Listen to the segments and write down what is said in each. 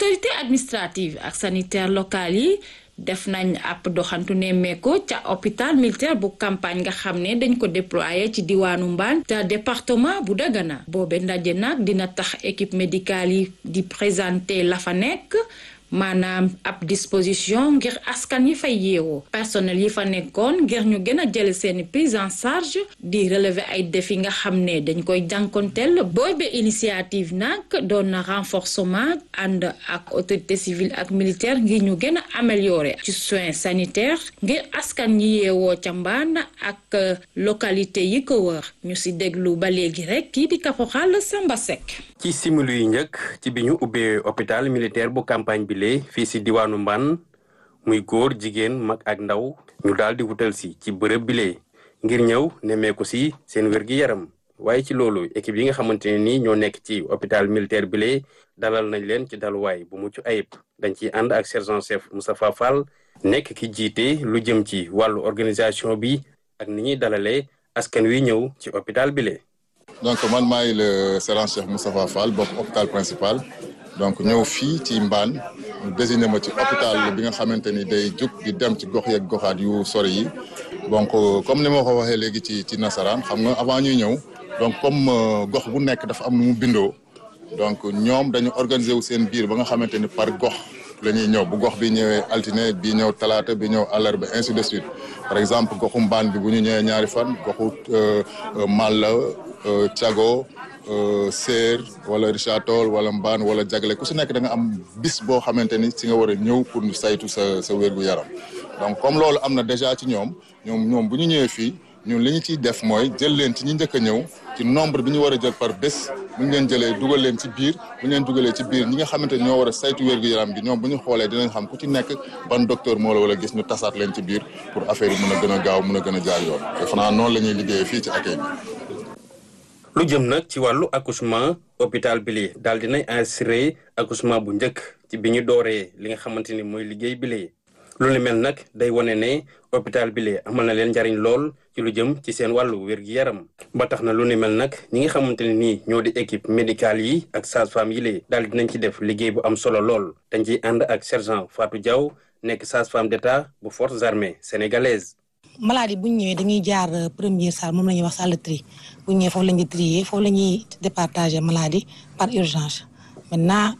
autorité administrative ak sanitaire locale yi def nañ ab doxantu nemmeeku ca hôpital militaire bu campagne nga xam ne dañ ko déployé ci diwaanu Mbane te département bu Dagana boobe ndaje nag dina tax équipe médicale yi di présenter la fa nekk maanaam ab disposition ngir askan yi fay yeewoo personnel yi fa nekkoon ngir ñu gën a jël seeni prise en charge di relever ay défis nga xam ne dañ koy jànkonteel boobe initiative nag doon na renforcement ànd ak autorité civile ak militaire ngir ñu gën a améliorer ci soins sanitaires ngir askan yi yeewoo ca mbaan ak localité yi ko wër ñu si déglu ba léegi rek kii di caporal Samba Seck ci simili yu njëkk ci bi ñu ubbee hôpital militaire bu campagne bi lee fii si diwaanu Mbane muy góor jigéen mag ak ndaw ñu daal di wutal si ci bërëb bi lee ngir ñëw nemmeeku si seen wér-gi-yaram waaye ci loolu équipe yi nga xamante ne nii ñoo nekk ci hôpital militaire bi lee dalal nañ leen ci daluwaay bu mucc ayib dañ ciy ànd ak sergent chef Moustapha Fall nekk ki jiite lu jëm ci wàllu organisation bi ak ni ñuy dalalee askan wi ñëw ci hôpital bi lee donc man maay le sergent chef Moustapha Fall bopp hôpital principal donc ñëw fii ci Mbane ñu désigné ma ci hôpital bi nga xamante ni day jug di dem ci gox yeeg goxaat yu sori yi donc comme ni ma ko waxee léegi ci ci nasaraan xam nga avant ñuy ñëw donc comme gox bu nekk dafa am nu mu bindoo donc ñoom dañu organiser wu seen biir ba nga xamante ni par gox la ñuy ñëw bu gox bi ñëwee altine bi ñëw talaata bi ñëw àllarba ainsi de suite par exemple goxu Mbane bi bu ñu ñëwee ñaari fan goxu Malla Thiago Séer wala Richard Toll wala Mbane wala Jagle ku si nekk da nga am bis boo xamante ni si nga war a ñëw pour ñu saytu sa sa wér gu yaram donc comme loolu am na déjà ci ñoom ñoom ñoom bu ñu ñëwee fii ñun li ñu ciy def mooy jël leen ci ñi njëkk a ñëw ci nombre bi ñu war a jël par bés bu ñu leen jëlee dugal leen ci biir bu ñu leen dugalee ci biir ñi nga xamante ni ñoo war a saytu wér gu yaram gi ñoom bu ñu xoolee dinañ xam ku ci nekk ban docteur moo la wala gis ñu tasaat leen ci biir pour affaire yi mën a gën a gaaw mën a gën a jaar yoon te fanaa noonu la ñuy liggéeyee fii ci accueil bi lu jëm nag ci wàllu accouchement hôpital bi li daal dinañ assuré accouchement bu njëkk ci bi ñu dooree li nga xamante ni mooy liggéey bi lee lu ni mel nag day wane ne hôpital bi lee amal na leen njariñ lool ci lu jëm ci seen wàllu wér-gi-yaram ba tax na lu ni mel nag ñi nga xamante ne nii ñoo di équipe médicale yi ak sage-femme yi lee daal dinañ ci def liggéey bu am solo lool dañ ciy ànd ak sergent Fatou Diaw nekk sage-femme d'état bu forces armées sénégalaises maladie bu ñu ñëwee dañuy jaar première salle moom la ñuy wax salle de tri bu ñu ñëwee foofu la ñuy trier foofu la ñuy départager maladie par urgence maintenant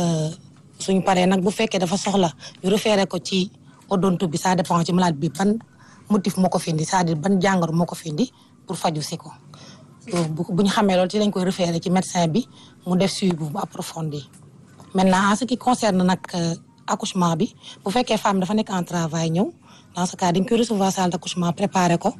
suñu paree nag bu fekkee dafa soxla ñu référé ko ci odonto bi ça dépend ci maladie bi ban motif moo ko findi c'est-à-dire ban jàngoro moo ko findi pour faju si ko bu ñu xamee loolu ci lañ koy référé ci médecin bi mu def suivi bu approfondi maintenant en ce qui concerne nag accouchement bi bu fekkee femme dafa nekk en travail ñëw dans ce cas dañ koy recevoir salle d'accouchement préparé ko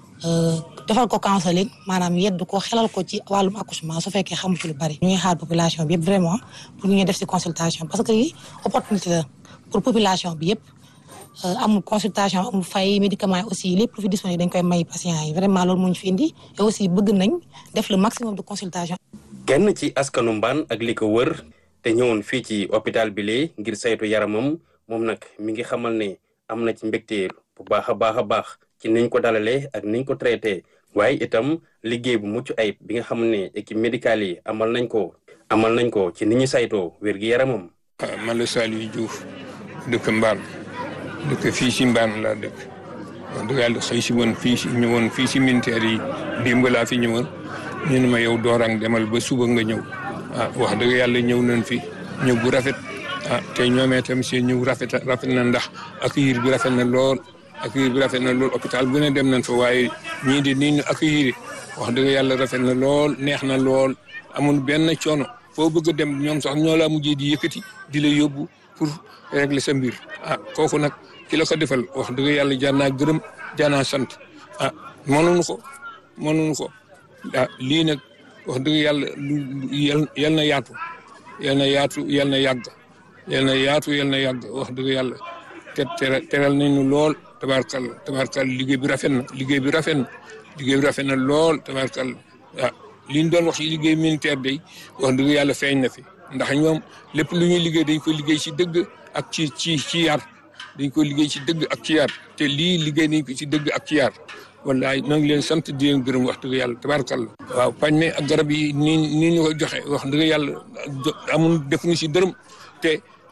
defal ko counseling maanaam yedd ko xelal ko ci wàllum accouchement su fekkee xamu ci lu bari. ñu ngi xaar population bi yëpp vraiment pour ñu def ci consultation parce que lii opportunité la pour population bi yëpp amul consultation amul fay médicament aussi lépp lu fi disponible dañ koy may patients yi vraiment loolu moo ñu fi indi et aussi bëgg nañ def le maximum de consultation. kenn ci askanu Mbane ak li ko wër te ñëwoon fii ci hôpital bi lee ngir saytu yaramam moom nag mi ngi xamal ne. am na ci mbégte bu baax a baax a baax ci niñ ko dalalee ak niñ ko traité waaye itam liggéey bu mucc ayib bi nga xam ne équipe médicale yi amal nañ ko amal nañ ko ci ni ñu saytoo wér gi yaramam. man la Saliou Diouf dëkk Mbane dëkk fii si Mbane laa dëkk wax dëgg yàlla xëy si woon fii si ñëwoon fii si militaire yi démb laa fi ñëwoon ñu ne ma yow doorang demal ba suba nga ñëw ah wax dëgg yàlla ñëw nañ fi ñëw bu rafet. ah te ñoomee tamit seen ñëw rafet rafet na ndax accueillir bi rafet na lool accueillir bi rafet na lool hôpital bu ne dem nañ fa waaye ñii di nii ñu accueillir wax dëgg yàlla rafet na lool neex na lool amul benn coono foo bëgg a dem ñoom sax ñoo laa mujjee di yëkkati di la yóbbu pour régler sa mbir ah kooku nag ki la ko defal wax dëgg yàlla jaar naa gërëm jaar naa sant ah mënuñu ko mënuñu ko ah lii nag wax dëgg yàlla lu yal na yaatu yal na yaatu yal na yàgg. yal na yaatu yal na yàgg wax dëgg yàlla te teral nañu lool tabaarkalla tabaarkalla liggéey bi rafet na liggéey bi rafet na liggéey bi rafet na lool tabaarkalla ah li ñu doon wax ci liggéey militaire day wax dëgg yàlla feeñ na fi ndax ñoom lépp lu ñuy liggéey dañ koy liggéey ci dëgg ak ci ci ci yar dañ koy liggéey ci dëgg ak ci yar te lii liggéey nañ ko ci dëgg ak ci yar wallaay ñoo ngi leen sant di leen gërëm wax dëgg yàlla tabaarkalla waaw pañ mi ak garab yi nii nii ñu ko joxe wax dëgg yàlla amul defuñu ci dërëm te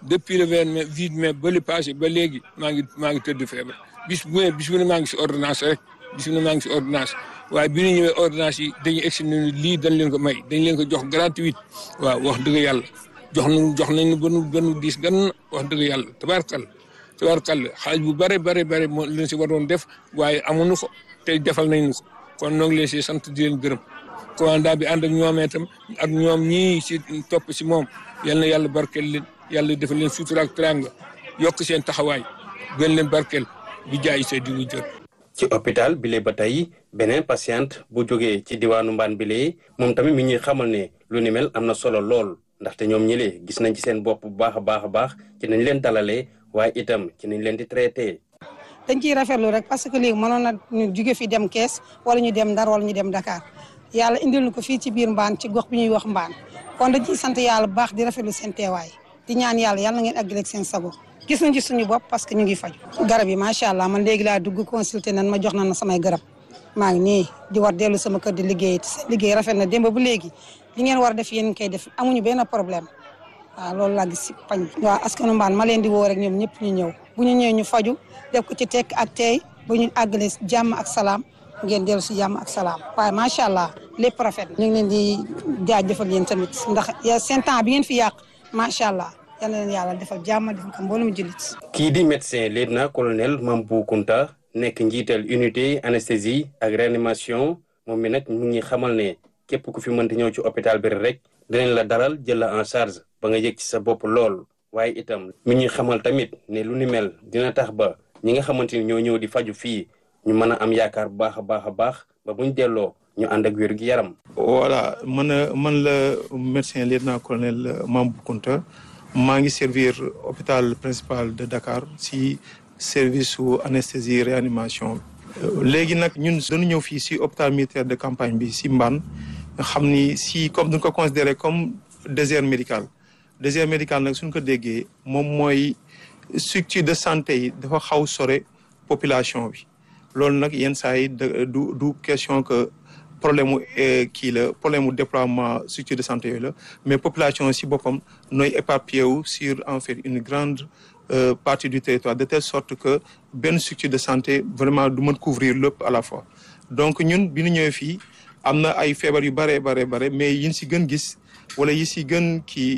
depuis le vingt mai huit mai ba li passé ba léegi maa ngi maa ngi tëdd feebar bis bu ne bis bu ne maa ngi si ordonnance rek bis bu ne maa ngi si ordonnance waaye bi ñu ñëwee ordonnance yi dañuy egsi ne lii dañ leen ko may dañ leen ko jox gratuite waaw wax dëgg yàlla jox nañu jox nañu ba nu ba nu diis gan wax dëgg yàlla tabaarkalla tabaarkalla xaalis bu bare bare bare moo leen si waroon def waaye amuñu ko te defal nañu ko kon noo ngi leen si sant di leen gërëm commandant bi ànd ak ñoomee tam ak ñoom ñii si topp si moom yal na yàlla barkeel leen yàlla defal leen sutura ak teranga yokk seen taxawaay gën leen barkeel bi jaay see di lu jot. ci hôpital bile ba tey beneen patiente bu jógee ci diwaanu mbaan bile moom tamit mi ñuy xamal ne lu ni mel am na solo lool ndaxte ñoom ñëlee gis nañ ci seen bopp bu baax a baax a baax ci nañ leen dalalee waaye itam ci nañ leen di traité. dañ ciy rafetlu rek parce que léegi mënoon na ñu jóge fi dem kees wala ñu dem Ndar wala ñu dem Dakar yàlla indil ñu ko fii ci biir mbaan ci gox bi ñuy wax mbaan kon dañ ciy sant yàlla bu baax di rafetlu seen teewaay di ñaan yàlla yàlla na ngeen àggale ak seen sago gis nañ ci suñu bopp parce que ñu ngi faju garab yi macha allah man léegi laa dugg consulté nan ma jox na na samay garab maa ngi nii di war dellu sama kër di liggéey te seen liggéey rafet na démb bu léegi li ngeen war a def yéen koy def amuñu benn problème waaw loolu laa gis si pañ waaw askanu mbaan ma leen di woo rek ñoom ñëpp ñu ñëw bu ñu ñëwee ñu faju def ko ci tekk ak tey bu ñu àggale jàmm ak salaam ngeen dellu si jàmm ak salaam waaye macha allah lépp rafet ñu ngi leen di jaajëfal yéen tamit ndax seen temps bi ngeen fi yàq macha allah yal na leen yàlla defal jàmm defal ko mboolum jullit. kii di médecin lieutenant colonel Mambou Kounta nekk njiital unité anesthésie ak réanimation moom mi nag mu ngi xamal ne képp ku fi mënti ñëw ci hôpital bi rek dinañ la dalal jël la en charge ba nga yëg ci sa bopp lool waaye itam mi ñuy xamal tamit ne lu ni mel dina tax ba ñi nga xamante ni ñoo ñëw di faju fii ñu mën a am yaakaar bu baax a baax a baax ba buñ delloo ñu ànd ak wér gi yaram. voilà man man la médecin lieutenant colonel Mambou Kounta maa ngi servir hôpital principal de Dakar si service su anesthésie réanimation léegi nag ñun dañu ñëw fii si hôpital militaire de campagne bi si Mbane nga xam ni si comme duñ ko considéré comme désert médical désert médical nag suñ ko déggee moom mooy structure de santé yi dafa xaw sore population bi loolu nag yenn saa yi du du question que problème mu kii la problème mu déploiement structure de santé yooyu la mais population si boppam nooy éparpillé wu sur en fait une grande euh, partie du territoire de telle sorte que benn structure de santé vraiment du mën couvrir lépp à la fois donc ñun bi ñu ñëwee fii am na ay feebar yu bare bare bare mais yin si gën gis wala yi si gën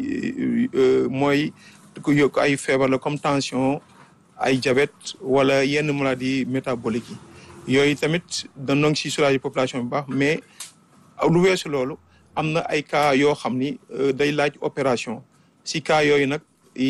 kii mooy ku yokk ay feebar la comme tension ay diabète wala yenn maladie métabolique yi yooyu tamit dañoo ngi si soulager population bu baax mais lu weesu loolu am na ay cas yoo xam ni day laaj opération si cas yooyu nag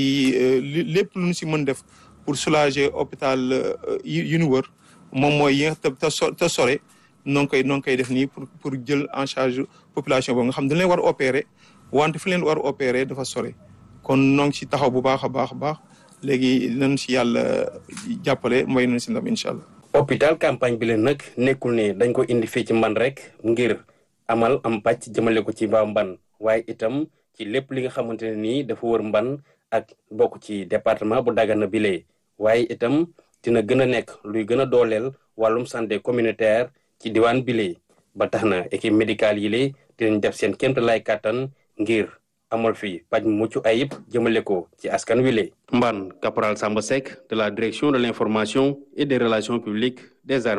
lépp lu ñu si mën def pour soulager hôpital yu ñu wër moom mooy yi te te sore noo ngi koy noo ngi koy def nii pour pour jël en charge population boobu nga xam dañ leen war a opérer wante fi leen war a opérer dafa sore kon noo ngi si taxaw bu baax a baax a baax léegi nañ si yàlla jàppale mooy nañ si ndam incha allah. hôpital campagne bi leen nag nekkul ne dañ ko indi fii ci mban rek ngir amal am pàcc jëmale ko ci mbaa mban waaye itam ci lépp li nga xamante ne nii dafa wër mban ak bokk ci département bu Dagana bile waaye itam dina gën a nekk luy gën a dooleel wàllum santé communautaire ci diwaan bile ba tax na équipe médicale yi le dinañ def seen kémt lay kàttan ngir amal fi paj mu mucc ayib jëmale ko ci askan wi le Mbane caporal Samba Seck de la direction de l'information et des relations publiques des armées